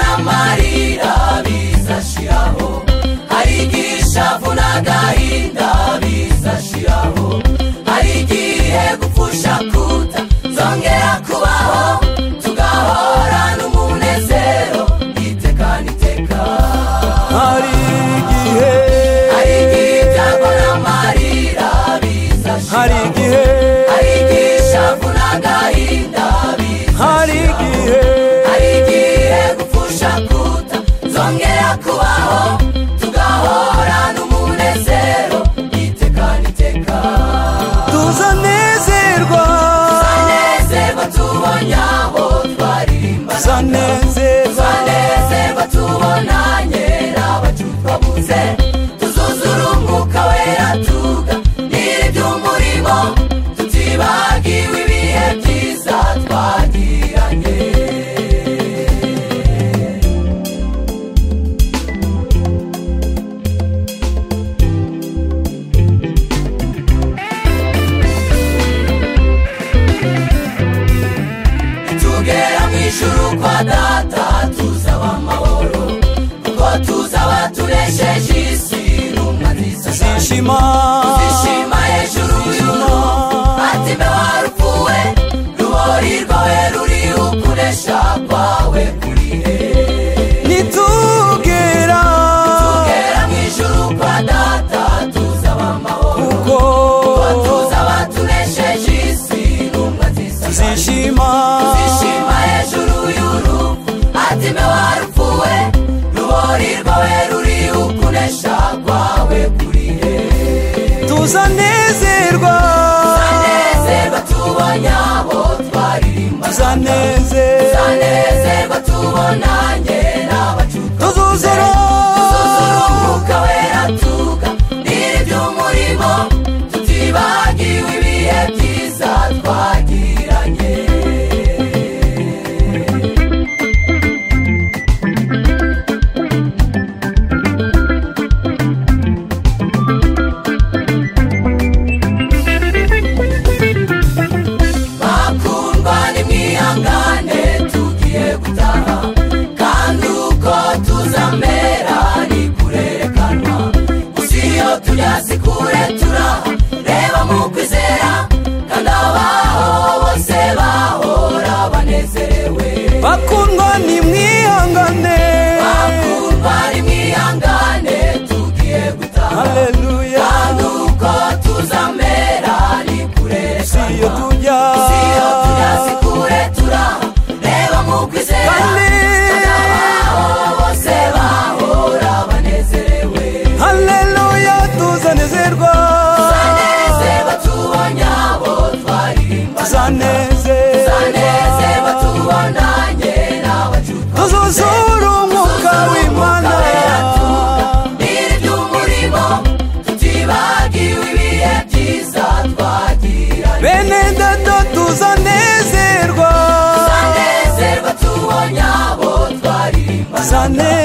amarira bizashiraho hari igishavu n'agahinda bizashiraho hari igihe gupfusha kuta zongera kubaho tugahora n'umunezero iteka n'iteka hari igihe hari igitambo n'amarira bizashiraho hari igihe hari igishavu n'agahinda bizashiraho hari igihe hari igihe gupfusha kuta zongera kubaho tugahora n'umunezero iteka n'iteka tuzanezerwa tuzanezerwa tubonye aho twaririmba tuzanezerwa tuzanezerwa tubonanye n'abacupabuze tuzuzura umwuka wera tuga n'iby'umurimo tutibagiwe ibihe byiza twagiranye tugera mu ijuru kwa data tuzaba amahoro kuko tuzaba tunesheje isi n'umwa nziza cyane zishima tuzishima hejuru y'uno ati mbe warupfuwe rubori rwawe ruri ukunesha kwawe kuri he nitugera tugera mu ijuru kwa data tuzaba amahoro kuko kuko tuzaba tunesheje isi n'umwa nziza cyane zishima Ishima hejuru y'urupfu ati mbe warupfuwe rubori rwawe ruri ukunesha kwawe kuri he tuzanezerwa zanezerwa tubonye abo twaririmba tuzanezerwa zanezerwa tubonanye n'abacuta tuzuzura tuzura umwuka wera tuga niri by'umurimo tutibagiwe ibihe byiza twagiranye bakundwa nimwihangane tugiye gutaha kandi uko tuzamera ni kurerekanwa gusa iyo tujya si kure turaha reba mu kwizera kandi abaho bose bahora banezerewe bakundwa nimwihangane bakundwa nimwihangane tugiye gutaha haleluya kandi uko tuzamera ni iyo kurerekanwa tujya iyo tujya kure turaha reba mu kwizera Hale. aho bose bahora banezerewe haleluya tuzanezerwa banezerwa tubonye abo twaririmba tuzanezerwa banezerwa tubonanye n'abacupa tuzuzura umwuka w'imana biri by'umurimo tutibagiwe ibihe byiza twagiranye bene data tuzanezerwa banezerwa tubonye abo twaririmba tuzane